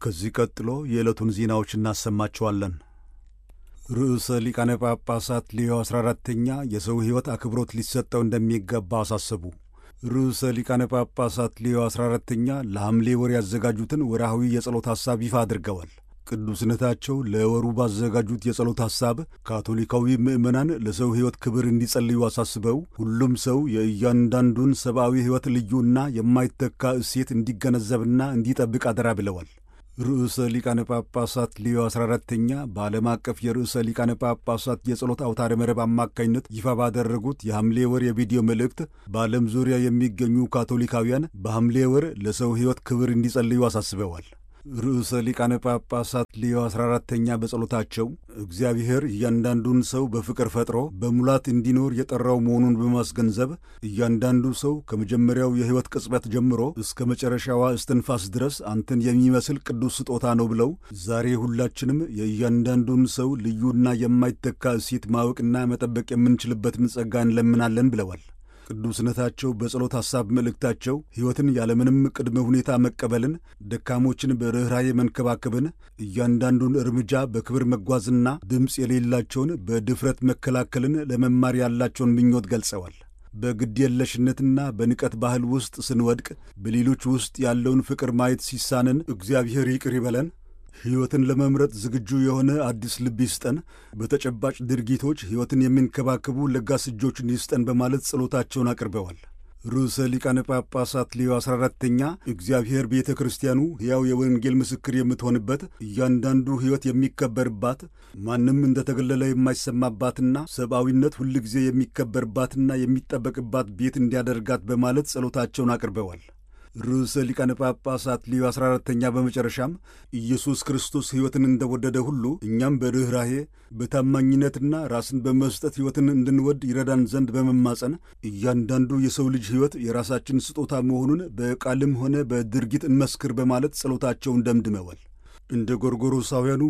ከዚህ ቀጥሎ የዕለቱን ዜናዎች እናሰማችኋለን። ርዕሰ ሊቃነ ጳጳሳት ሌዮ 14ተኛ የሰው ሕይወት አክብሮት ሊሰጠው እንደሚገባ አሳሰቡ። ርዕሰ ሊቃነ ጳጳሳት ሌዮ 14ተኛ ለሐምሌ ወር ያዘጋጁትን ወርሃዊ የጸሎት ሐሳብ ይፋ አድርገዋል። ቅዱስነታቸው ለወሩ ባዘጋጁት የጸሎት ሐሳብ ካቶሊካዊ ምዕመናን ለሰው ሕይወት ክብር እንዲጸልዩ አሳስበው ሁሉም ሰው የእያንዳንዱን ሰብአዊ ሕይወት ልዩና የማይተካ እሴት እንዲገነዘብና እንዲጠብቅ አደራ ብለዋል። ርዕሰ ሊቃነ ጳጳሳት ሌዮ 14ተኛ በዓለም አቀፍ የርዕሰ ሊቃነ ጳጳሳት የጸሎት አውታረ መረብ አማካኝነት ይፋ ባደረጉት የሐምሌ ወር የቪዲዮ መልእክት በዓለም ዙሪያ የሚገኙ ካቶሊካውያን በሐምሌ ወር ለሰው ሕይወት ክብር እንዲጸልዩ አሳስበዋል። ርዕሰ ሊቃነ ጳጳሳት ሌዮ 14ተኛ በጸሎታቸው እግዚአብሔር እያንዳንዱን ሰው በፍቅር ፈጥሮ በሙላት እንዲኖር የጠራው መሆኑን በማስገንዘብ እያንዳንዱ ሰው ከመጀመሪያው የሕይወት ቅጽበት ጀምሮ እስከ መጨረሻዋ እስትንፋስ ድረስ አንተን የሚመስል ቅዱስ ስጦታ ነው ብለው ዛሬ ሁላችንም የእያንዳንዱን ሰው ልዩና የማይተካ እሴት ማወቅና መጠበቅ የምንችልበትን ጸጋ እንለምናለን ብለዋል። ቅዱስነታቸው በጸሎት ሐሳብ መልእክታቸው ሕይወትን ያለምንም ቅድመ ሁኔታ መቀበልን፣ ደካሞችን በርኅራዬ መንከባከብን፣ እያንዳንዱን እርምጃ በክብር መጓዝና ድምፅ የሌላቸውን በድፍረት መከላከልን ለመማር ያላቸውን ምኞት ገልጸዋል። በግድየለሽነትና በንቀት ባህል ውስጥ ስንወድቅ በሌሎች ውስጥ ያለውን ፍቅር ማየት ሲሳንን እግዚአብሔር ይቅር ይበለን ሕይወትን ለመምረጥ ዝግጁ የሆነ አዲስ ልብ ይስጠን፣ በተጨባጭ ድርጊቶች ሕይወትን የሚንከባከቡ ለጋስ እጆችን ይስጠን በማለት ጸሎታቸውን አቅርበዋል። ርዕሰ ሊቃነ ጳጳሳት ሌዮ 14ተኛ እግዚአብሔር ቤተ ክርስቲያኑ ሕያው የወንጌል ምስክር የምትሆንበት እያንዳንዱ ሕይወት የሚከበርባት ማንም እንደተገለለ የማይሰማባትና ሰብአዊነት ሁልጊዜ የሚከበርባትና የሚጠበቅባት ቤት እንዲያደርጋት በማለት ጸሎታቸውን አቅርበዋል። ርዕሰ ሊቃነ ጳጳሳት ሌዮ 14ተኛ በመጨረሻም ኢየሱስ ክርስቶስ ሕይወትን እንደወደደ ሁሉ እኛም በርኅራሄ በታማኝነትና ራስን በመስጠት ሕይወትን እንድንወድ ይረዳን ዘንድ በመማጸን እያንዳንዱ የሰው ልጅ ሕይወት የራሳችን ስጦታ መሆኑን በቃልም ሆነ በድርጊት እንመስክር በማለት ጸሎታቸውን ደምድመዋል። እንደ ጎርጎሮሳውያኑ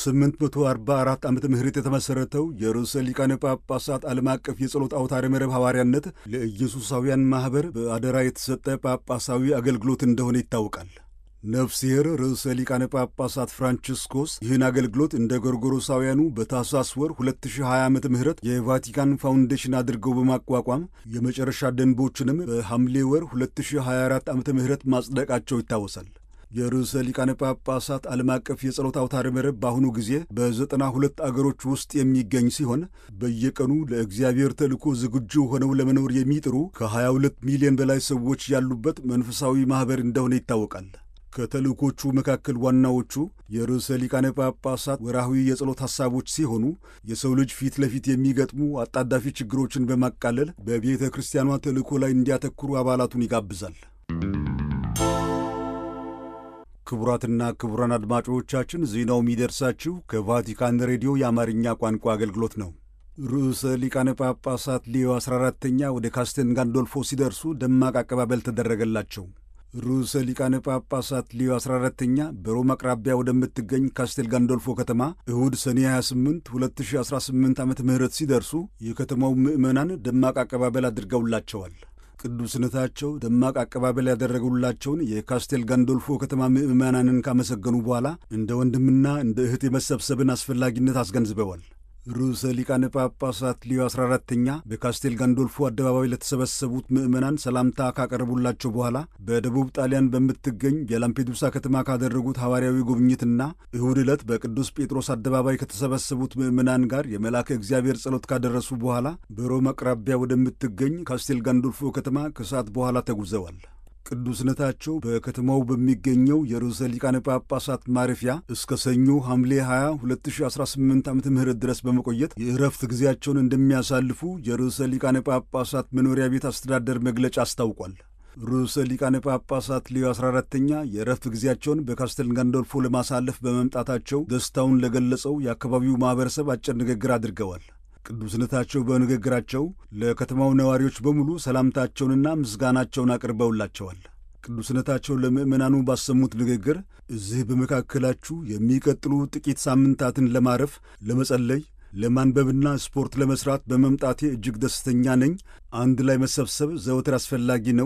በ1844 ዓመተ ምህረት የተመሠረተው የርዕሰ ሊቃነ ጳጳሳት ዓለም አቀፍ የጸሎት አውታረ መረብ ሐዋርያነት ለኢየሱሳውያን ማኅበር በአደራ የተሰጠ ጳጳሳዊ አገልግሎት እንደሆነ ይታወቃል። ነፍስሔር ርዕሰ ሊቃነ ጳጳሳት ፍራንቺስኮስ ይህን አገልግሎት እንደ ጎርጎሮሳውያኑ በታኅሳስ ወር 2020 ዓ ም የቫቲካን ፋውንዴሽን አድርገው በማቋቋም የመጨረሻ ደንቦችንም በሐምሌ ወር 2024 ዓ ም ማጽደቃቸው ይታወሳል። የርዕሰ ሊቃነ ጳጳሳት ዓለም አቀፍ የጸሎት አውታረ መረብ በአሁኑ ጊዜ በዘጠና ሁለት አገሮች ውስጥ የሚገኝ ሲሆን በየቀኑ ለእግዚአብሔር ተልእኮ ዝግጁ ሆነው ለመኖር የሚጥሩ ከ22 ሚሊዮን በላይ ሰዎች ያሉበት መንፈሳዊ ማኅበር እንደሆነ ይታወቃል። ከተልእኮቹ መካከል ዋናዎቹ የርዕሰ ሊቃነ ጳጳሳት ወርሃዊ የጸሎት ሐሳቦች ሲሆኑ የሰው ልጅ ፊት ለፊት የሚገጥሙ አጣዳፊ ችግሮችን በማቃለል በቤተ ክርስቲያኗ ተልእኮ ላይ እንዲያተኩሩ አባላቱን ይጋብዛል። ክቡራትና ክቡራን አድማጮቻችን ዜናው የሚደርሳችሁ ከቫቲካን ሬዲዮ የአማርኛ ቋንቋ አገልግሎት ነው። ርዕሰ ሊቃነ ጳጳሳት ሌዮ 14ተኛ ወደ ካስቴል ጋንዶልፎ ሲደርሱ ደማቅ አቀባበል ተደረገላቸው። ርዕሰ ሊቃነ ጳጳሳት ሌዮ 14ተኛ በሮም አቅራቢያ ወደምትገኝ ካስቴል ጋንዶልፎ ከተማ እሁድ ሰኔ 28 2018 ዓ ም ሲደርሱ የከተማው ምዕመናን ደማቅ አቀባበል አድርገውላቸዋል። ቅዱስነታቸው ደማቅ አቀባበል ያደረጉላቸውን የካስቴል ጋንዶልፎ ከተማ ምዕመናንን ካመሰገኑ በኋላ እንደ ወንድምና እንደ እህት የመሰብሰብን አስፈላጊነት አስገንዝበዋል። ርዕሰ ሊቃነ ጳጳሳት ሊዮ 14ተኛ በካስቴል ጋንዶልፎ አደባባይ ለተሰበሰቡት ምዕመናን ሰላምታ ካቀረቡላቸው በኋላ በደቡብ ጣሊያን በምትገኝ የላምፔዱሳ ከተማ ካደረጉት ሐዋርያዊ ጉብኝትና እሁድ ዕለት በቅዱስ ጴጥሮስ አደባባይ ከተሰበሰቡት ምዕመናን ጋር የመልአከ እግዚአብሔር ጸሎት ካደረሱ በኋላ በሮም አቅራቢያ ወደምትገኝ ካስቴል ጋንዶልፎ ከተማ ከሰዓት በኋላ ተጉዘዋል። ቅዱስነታቸው በከተማው በሚገኘው የርዕሰ ሊቃነ ጳጳሳት ማረፊያ እስከ ሰኞ ሐምሌ 20 2018 ዓ ም ድረስ በመቆየት የእረፍት ጊዜያቸውን እንደሚያሳልፉ የርዕሰ ሊቃነ ጳጳሳት መኖሪያ ቤት አስተዳደር መግለጫ አስታውቋል። ርዕሰ ሊቃነ ጳጳሳት ሌዮ 14ተኛ የእረፍት ጊዜያቸውን በካስተል ጋንዶልፎ ለማሳለፍ በመምጣታቸው ደስታውን ለገለጸው የአካባቢው ማኅበረሰብ አጭር ንግግር አድርገዋል። ቅዱስነታቸው በንግግራቸው ለከተማው ነዋሪዎች በሙሉ ሰላምታቸውንና ምስጋናቸውን አቅርበውላቸዋል። ቅዱስነታቸው ለምዕመናኑ ባሰሙት ንግግር እዚህ በመካከላችሁ የሚቀጥሉ ጥቂት ሳምንታትን ለማረፍ፣ ለመጸለይ፣ ለማንበብና ስፖርት ለመስራት በመምጣቴ እጅግ ደስተኛ ነኝ። አንድ ላይ መሰብሰብ ዘወትር አስፈላጊ ነው።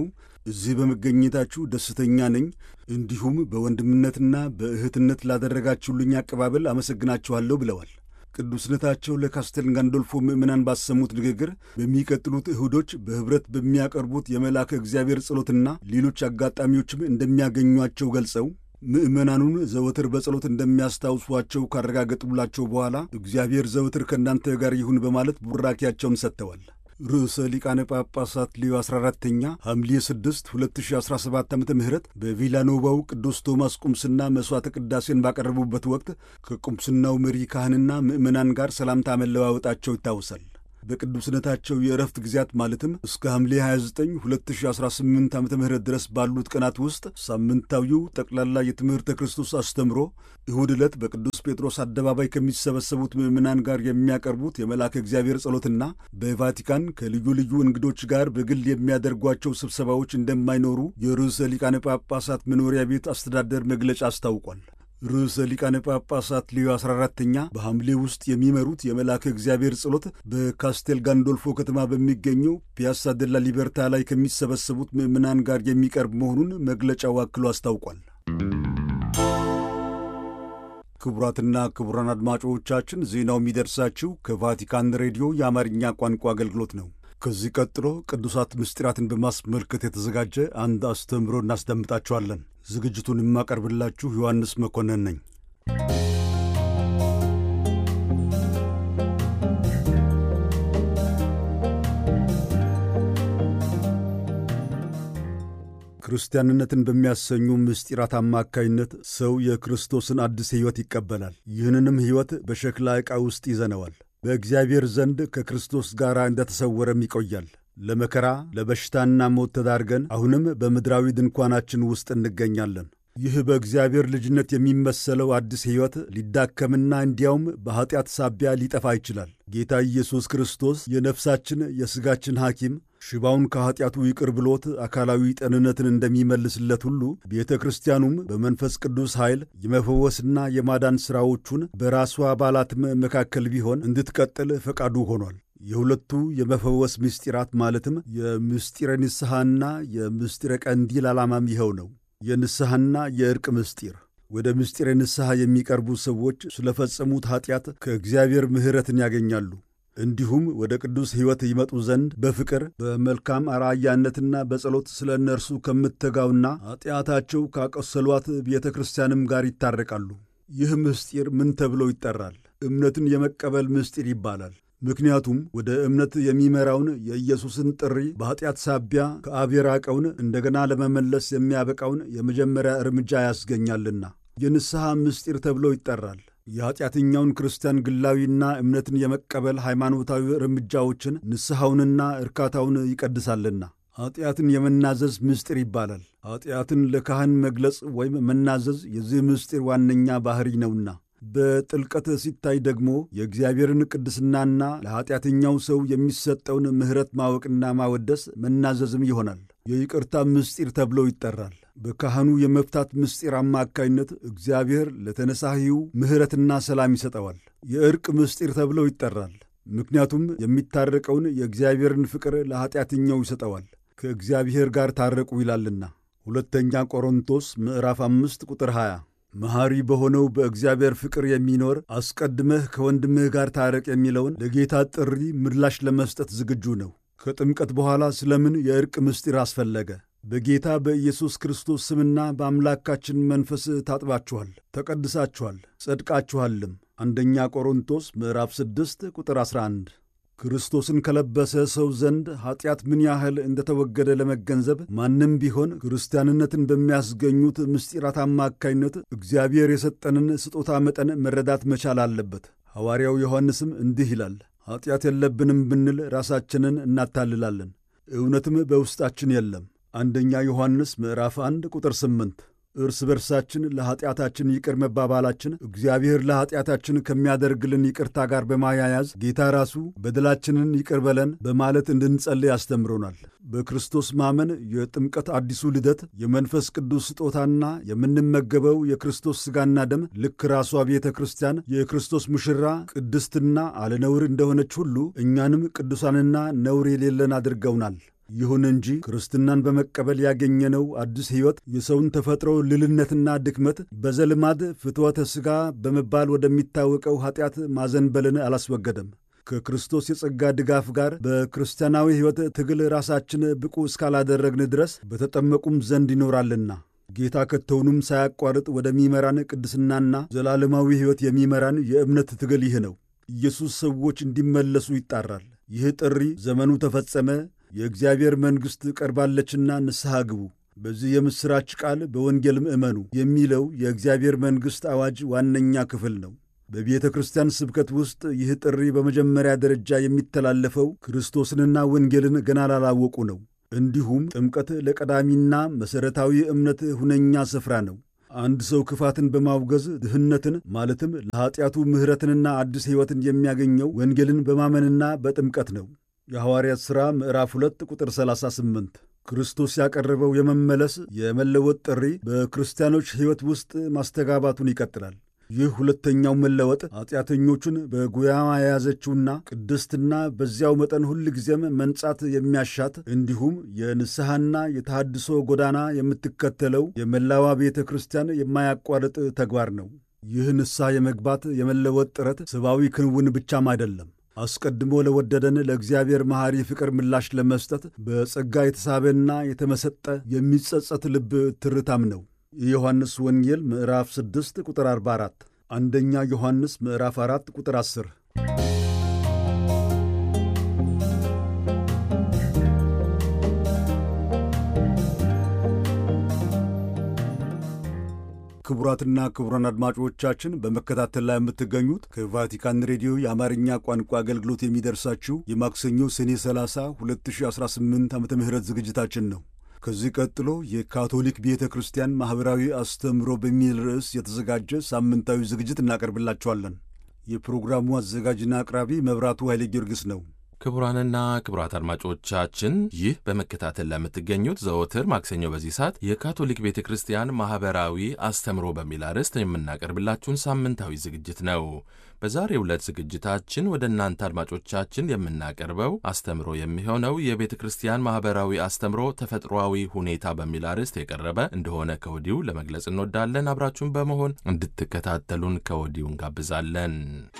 እዚህ በመገኘታችሁ ደስተኛ ነኝ። እንዲሁም በወንድምነትና በእህትነት ላደረጋችሁልኝ አቀባበል አመሰግናችኋለሁ ብለዋል። ቅዱስነታቸው ለካስቴል ጋንዶልፎ ምዕመናን ባሰሙት ንግግር በሚቀጥሉት እሁዶች በኅብረት በሚያቀርቡት የመልአከ እግዚአብሔር ጸሎትና ሌሎች አጋጣሚዎችም እንደሚያገኟቸው ገልጸው ምዕመናኑን ዘወትር በጸሎት እንደሚያስታውሷቸው ካረጋገጡላቸው በኋላ እግዚአብሔር ዘወትር ከእናንተ ጋር ይሁን በማለት ቡራኪያቸውን ሰጥተዋል። ርዕሰ ሊቃነ ጳጳሳት ሌዮ 14ተኛ ሐምሌ 6 2017 ዓ ም በቪላኖቫው ቅዱስ ቶማስ ቁምስና መሥዋዕተ ቅዳሴን ባቀረቡበት ወቅት ከቁምስናው መሪ ካህንና ምዕመናን ጋር ሰላምታ መለዋወጣቸው ይታወሳል። በቅዱስነታቸው የእረፍት ጊዜያት ማለትም እስከ ሐምሌ 29 2018 ዓ ም ድረስ ባሉት ቀናት ውስጥ ሳምንታዊው ጠቅላላ የትምህርተ ክርስቶስ አስተምሮ እሁድ ዕለት በቅዱስ ጴጥሮስ አደባባይ ከሚሰበሰቡት ምዕመናን ጋር የሚያቀርቡት የመልአከ እግዚአብሔር ጸሎትና በቫቲካን ከልዩ ልዩ እንግዶች ጋር በግል የሚያደርጓቸው ስብሰባዎች እንደማይኖሩ የርዕሰ ሊቃነ ጳጳሳት መኖሪያ ቤት አስተዳደር መግለጫ አስታውቋል። ርዕሰ ሊቃነ ጳጳሳት ሌዮ 14ተኛ በሐምሌ ውስጥ የሚመሩት የመልአከ እግዚአብሔር ጸሎት በካስቴል ጋንዶልፎ ከተማ በሚገኘው ፒያሳ ደላ ሊበርታ ላይ ከሚሰበሰቡት ምዕመናን ጋር የሚቀርብ መሆኑን መግለጫው አክሎ አስታውቋል። ክቡራትና ክቡራን አድማጮቻችን ዜናው የሚደርሳችሁ ከቫቲካን ሬዲዮ የአማርኛ ቋንቋ አገልግሎት ነው። ከዚህ ቀጥሎ ቅዱሳት ምስጢራትን በማስመልከት የተዘጋጀ አንድ አስተምህሮ እናስደምጣችኋለን። ዝግጅቱን የማቀርብላችሁ ዮሐንስ መኮንን ነኝ። ክርስቲያንነትን በሚያሰኙ ምስጢራት አማካይነት ሰው የክርስቶስን አዲስ ሕይወት ይቀበላል። ይህንንም ሕይወት በሸክላ ዕቃ ውስጥ ይዘነዋል። በእግዚአብሔር ዘንድ ከክርስቶስ ጋር እንደተሰወረም ይቆያል። ለመከራ ለበሽታና ሞት ተዳርገን አሁንም በምድራዊ ድንኳናችን ውስጥ እንገኛለን። ይህ በእግዚአብሔር ልጅነት የሚመሰለው አዲስ ሕይወት ሊዳከምና እንዲያውም በኀጢአት ሳቢያ ሊጠፋ ይችላል። ጌታ ኢየሱስ ክርስቶስ የነፍሳችን የሥጋችን ሐኪም ሽባውን ከኀጢአቱ ይቅር ብሎት አካላዊ ጤንነትን እንደሚመልስለት ሁሉ ቤተ ክርስቲያኑም በመንፈስ ቅዱስ ኃይል የመፈወስና የማዳን ሥራዎቹን በራሷ አባላትም መካከል ቢሆን እንድትቀጥል ፈቃዱ ሆኗል። የሁለቱ የመፈወስ ምስጢራት ማለትም የምስጢረ ንስሐና የምስጢረ ቀንዲል ዓላማም ይኸው ነው። የንስሐና የዕርቅ ምስጢር ወደ ምስጢረ ንስሐ የሚቀርቡ ሰዎች ስለፈጸሙት ኀጢአት ከእግዚአብሔር ምሕረትን ያገኛሉ። እንዲሁም ወደ ቅዱስ ሕይወት ይመጡ ዘንድ በፍቅር በመልካም አርአያነትና በጸሎት ስለ እነርሱ ከምትተጋውና ኀጢአታቸው ካቆሰሏት ቤተ ክርስቲያንም ጋር ይታረቃሉ። ይህ ምስጢር ምን ተብሎ ይጠራል? እምነትን የመቀበል ምስጢር ይባላል። ምክንያቱም ወደ እምነት የሚመራውን የኢየሱስን ጥሪ በኀጢአት ሳቢያ ከአብ የራቀውን እንደገና ለመመለስ የሚያበቃውን የመጀመሪያ እርምጃ ያስገኛልና የንስሐ ምስጢር ተብሎ ይጠራል። የኀጢአተኛውን ክርስቲያን ግላዊና እምነትን የመቀበል ሃይማኖታዊ እርምጃዎችን ንስሐውንና እርካታውን ይቀድሳልና ኀጢአትን የመናዘዝ ምስጢር ይባላል። ኀጢአትን ለካህን መግለጽ ወይም መናዘዝ የዚህ ምስጢር ዋነኛ ባሕሪ ነውና በጥልቀት ሲታይ ደግሞ የእግዚአብሔርን ቅድስናና ለኀጢአተኛው ሰው የሚሰጠውን ምሕረት ማወቅና ማወደስ መናዘዝም ይሆናል። የይቅርታ ምስጢር ተብሎ ይጠራል። በካህኑ የመፍታት ምስጢር አማካይነት እግዚአብሔር ለተነሳሂው ምሕረትና ሰላም ይሰጠዋል። የዕርቅ ምስጢር ተብሎ ይጠራል። ምክንያቱም የሚታረቀውን የእግዚአብሔርን ፍቅር ለኀጢአተኛው ይሰጠዋል። ከእግዚአብሔር ጋር ታረቁ ይላልና ሁለተኛ ቆሮንቶስ ምዕራፍ አምስት ቁጥር 20 መሐሪ በሆነው በእግዚአብሔር ፍቅር የሚኖር አስቀድመህ ከወንድምህ ጋር ታረቅ የሚለውን ለጌታ ጥሪ ምላሽ ለመስጠት ዝግጁ ነው። ከጥምቀት በኋላ ስለምን የዕርቅ ምስጢር አስፈለገ? በጌታ በኢየሱስ ክርስቶስ ስምና በአምላካችን መንፈስ ታጥባችኋል፣ ተቀድሳችኋል፣ ጸድቃችኋልም። አንደኛ ቆሮንቶስ ምዕራፍ 6 ቁጥር 11 ክርስቶስን ከለበሰ ሰው ዘንድ ኀጢአት ምን ያህል እንደተወገደ ለመገንዘብ ማንም ቢሆን ክርስቲያንነትን በሚያስገኙት ምስጢራት አማካይነት እግዚአብሔር የሰጠንን ስጦታ መጠን መረዳት መቻል አለበት። ሐዋርያው ዮሐንስም እንዲህ ይላል፣ ኀጢአት የለብንም ብንል ራሳችንን እናታልላለን፣ እውነትም በውስጣችን የለም። አንደኛ ዮሐንስ ምዕራፍ 1 ቁጥር 8 እርስ በርሳችን ለኀጢአታችን ይቅር መባባላችን እግዚአብሔር ለኀጢአታችን ከሚያደርግልን ይቅርታ ጋር በማያያዝ ጌታ ራሱ በደላችንን ይቅር በለን በማለት እንድንጸልይ ያስተምሮናል። በክርስቶስ ማመን የጥምቀት አዲሱ ልደት የመንፈስ ቅዱስ ስጦታና የምንመገበው የክርስቶስ ሥጋና ደም ልክ ራሷ ቤተ ክርስቲያን የክርስቶስ ሙሽራ ቅድስትና አለነውር እንደሆነች ሁሉ እኛንም ቅዱሳንና ነውር የሌለን አድርገውናል። ይሁን እንጂ ክርስትናን በመቀበል ያገኘነው አዲስ ሕይወት የሰውን ተፈጥሮ ልልነትና ድክመት በዘልማድ ፍትወተ ሥጋ በመባል ወደሚታወቀው ኀጢአት ማዘንበልን አላስወገደም። ከክርስቶስ የጸጋ ድጋፍ ጋር በክርስቲያናዊ ሕይወት ትግል ራሳችን ብቁ እስካላደረግን ድረስ በተጠመቁም ዘንድ ይኖራልና ጌታ ከቶውንም ሳያቋርጥ ወደሚመራን ቅድስናና ዘላለማዊ ሕይወት የሚመራን የእምነት ትግል ይህ ነው። ኢየሱስ ሰዎች እንዲመለሱ ይጣራል። ይህ ጥሪ ዘመኑ ተፈጸመ፣ የእግዚአብሔር መንግሥት ቀርባለችና ንስሐ ግቡ፣ በዚህ የምሥራች ቃል በወንጌልም እመኑ የሚለው የእግዚአብሔር መንግሥት አዋጅ ዋነኛ ክፍል ነው። በቤተ ክርስቲያን ስብከት ውስጥ ይህ ጥሪ በመጀመሪያ ደረጃ የሚተላለፈው ክርስቶስንና ወንጌልን ገና ላላወቁ ነው። እንዲሁም ጥምቀት ለቀዳሚና መሠረታዊ እምነት ሁነኛ ስፍራ ነው። አንድ ሰው ክፋትን በማውገዝ ድህነትን ማለትም ለኀጢአቱ ምሕረትንና አዲስ ሕይወትን የሚያገኘው ወንጌልን በማመንና በጥምቀት ነው። የሐዋርያት ሥራ ምዕራፍ 2 ቁጥር 38 ክርስቶስ ያቀረበው የመመለስ የመለወጥ ጥሪ በክርስቲያኖች ሕይወት ውስጥ ማስተጋባቱን ይቀጥላል። ይህ ሁለተኛው መለወጥ ኃጢአተኞቹን በጉያማ የያዘችውና ቅድስትና በዚያው መጠን ሁል ጊዜም መንጻት የሚያሻት እንዲሁም የንስሐና የተሃድሶ ጎዳና የምትከተለው የመላዋ ቤተ ክርስቲያን የማያቋርጥ ተግባር ነው። ይህ ንስሐ የመግባት የመለወጥ ጥረት ሰብአዊ ክንውን ብቻም አይደለም። አስቀድሞ ለወደደን ለእግዚአብሔር መሐሪ ፍቅር ምላሽ ለመስጠት በጸጋ የተሳበና የተመሰጠ የሚጸጸት ልብ ትርታም ነው። የዮሐንስ ወንጌል ምዕራፍ 6 ቁጥር 44፣ አንደኛ ዮሐንስ ምዕራፍ 4 ቁጥር 10። ክቡራትና ክቡራን አድማጮቻችን በመከታተል ላይ የምትገኙት ከቫቲካን ሬዲዮ የአማርኛ ቋንቋ አገልግሎት የሚደርሳችሁ የማክሰኞ ሰኔ 30 2018 ዓ ም ዝግጅታችን ነው። ከዚህ ቀጥሎ የካቶሊክ ቤተ ክርስቲያን ማኅበራዊ አስተምህሮ በሚል ርዕስ የተዘጋጀ ሳምንታዊ ዝግጅት እናቀርብላችኋለን። የፕሮግራሙ አዘጋጅና አቅራቢ መብራቱ ኃይሌ ጊዮርጊስ ነው። ክቡራንና ክቡራት አድማጮቻችን ይህ በመከታተል ለምትገኙት ዘወትር ማክሰኞ በዚህ ሰዓት የካቶሊክ ቤተ ክርስቲያን ማኅበራዊ አስተምሮ በሚል አርዕስት የምናቀርብላችሁን ሳምንታዊ ዝግጅት ነው። በዛሬው ዕለት ዝግጅታችን ወደ እናንተ አድማጮቻችን የምናቀርበው አስተምሮ የሚሆነው የቤተ ክርስቲያን ማኅበራዊ አስተምሮ ተፈጥሯዊ ሁኔታ በሚል አርዕስት የቀረበ እንደሆነ ከወዲሁ ለመግለጽ እንወዳለን። አብራችሁን በመሆን እንድትከታተሉን ከወዲሁ እንጋብዛለን።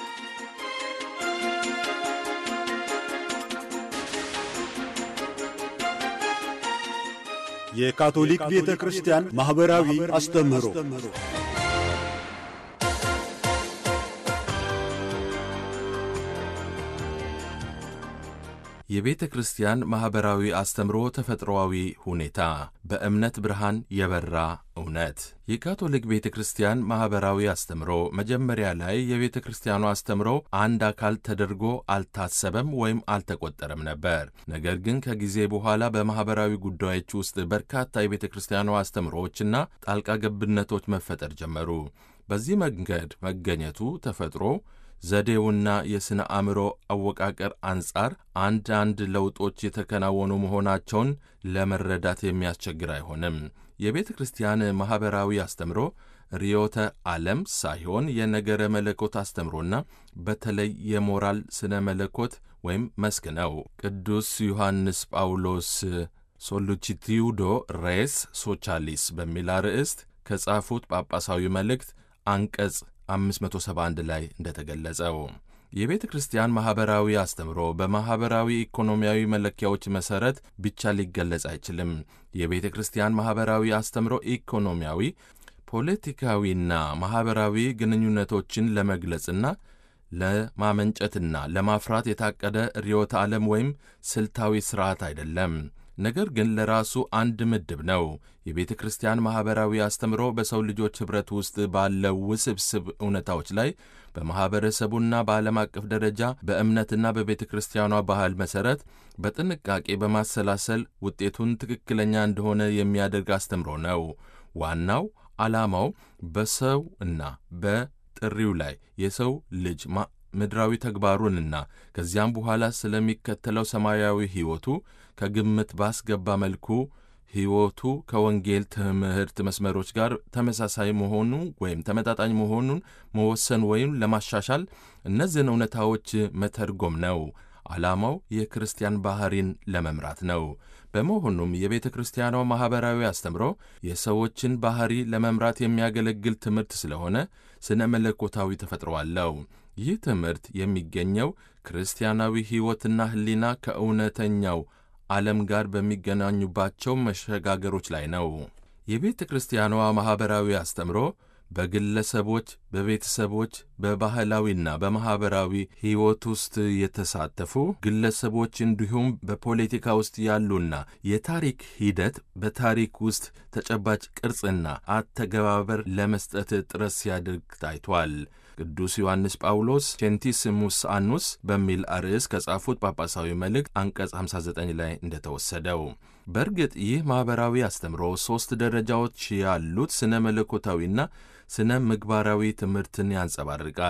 የካቶሊክ ቤተ ክርስቲያን ማኅበራዊ አስተምህሮ የቤተ ክርስቲያን ማኅበራዊ አስተምሮ ተፈጥሮአዊ ሁኔታ በእምነት ብርሃን የበራ እውነት። የካቶሊክ ቤተ ክርስቲያን ማኅበራዊ አስተምሮ መጀመሪያ ላይ የቤተ ክርስቲያኑ አስተምሮ አንድ አካል ተደርጎ አልታሰበም ወይም አልተቆጠረም ነበር። ነገር ግን ከጊዜ በኋላ በማኅበራዊ ጉዳዮች ውስጥ በርካታ የቤተ ክርስቲያኑ አስተምሮዎችና ጣልቃ ገብነቶች መፈጠር ጀመሩ። በዚህ መንገድ መገኘቱ ተፈጥሮ ዘዴውና የሥነ አእምሮ አወቃቀር አንጻር አንዳንድ ለውጦች የተከናወኑ መሆናቸውን ለመረዳት የሚያስቸግር አይሆንም። የቤተ ክርስቲያን ማኅበራዊ አስተምሮ ርዕዮተ ዓለም ሳይሆን የነገረ መለኮት አስተምሮና በተለይ የሞራል ስነ መለኮት ወይም መስክ ነው። ቅዱስ ዮሐንስ ጳውሎስ ሶሉቺቲዩዶ ሬስ ሶቻሊስ በሚል አርዕስት ከጻፉት ጳጳሳዊ መልእክት አንቀጽ 571 ላይ እንደተገለጸው የቤተ ክርስቲያን ማኅበራዊ አስተምሮ በማኅበራዊ ኢኮኖሚያዊ መለኪያዎች መሠረት ብቻ ሊገለጽ አይችልም። የቤተ ክርስቲያን ማኅበራዊ አስተምሮ ኢኮኖሚያዊ፣ ፖለቲካዊና ማኅበራዊ ግንኙነቶችን ለመግለጽና ለማመንጨትና ለማፍራት የታቀደ ርዕዮተ ዓለም ወይም ስልታዊ ሥርዓት አይደለም። ነገር ግን ለራሱ አንድ ምድብ ነው። የቤተ ክርስቲያን ማኅበራዊ አስተምሮ በሰው ልጆች ኅብረት ውስጥ ባለው ውስብስብ እውነታዎች ላይ በማኅበረሰቡና በዓለም አቀፍ ደረጃ በእምነትና በቤተ ክርስቲያኗ ባህል መሠረት በጥንቃቄ በማሰላሰል ውጤቱን ትክክለኛ እንደሆነ የሚያደርግ አስተምሮ ነው። ዋናው ዓላማው በሰው እና በጥሪው ላይ የሰው ልጅ ምድራዊ ተግባሩንና ከዚያም በኋላ ስለሚከተለው ሰማያዊ ሕይወቱ ከግምት ባስገባ መልኩ ሕይወቱ ከወንጌል ትምህርት መስመሮች ጋር ተመሳሳይ መሆኑ ወይም ተመጣጣኝ መሆኑን መወሰን ወይም ለማሻሻል እነዚህን እውነታዎች መተርጎም ነው። ዓላማው የክርስቲያን ባሕሪን ለመምራት ነው። በመሆኑም የቤተ ክርስቲያኗ ማኅበራዊ አስተምሮ የሰዎችን ባሕሪ ለመምራት የሚያገለግል ትምህርት ስለሆነ ስነ መለኮታዊ ተፈጥሮ አለው። ይህ ትምህርት የሚገኘው ክርስቲያናዊ ሕይወትና ሕሊና ከእውነተኛው ዓለም ጋር በሚገናኙባቸው መሸጋገሮች ላይ ነው። የቤተ ክርስቲያኗ ማኅበራዊ አስተምሮ በግለሰቦች፣ በቤተሰቦች፣ በባህላዊና በማኅበራዊ ሕይወት ውስጥ የተሳተፉ ግለሰቦች እንዲሁም በፖለቲካ ውስጥ ያሉና የታሪክ ሂደት በታሪክ ውስጥ ተጨባጭ ቅርጽና አተገባበር ለመስጠት ጥረት ሲያደርግ ታይቷል። ቅዱስ ዮሐንስ ጳውሎስ ቼንቲስሙስ አኑስ በሚል አርዕስ ከጻፉት ጳጳሳዊ መልእክት አንቀጽ 59 ላይ እንደተወሰደው በእርግጥ ይህ ማኅበራዊ አስተምሮ ሦስት ደረጃዎች ያሉት ስነ መለኮታዊና ስነ ምግባራዊ ትምህርትን ያንጸባርቃል።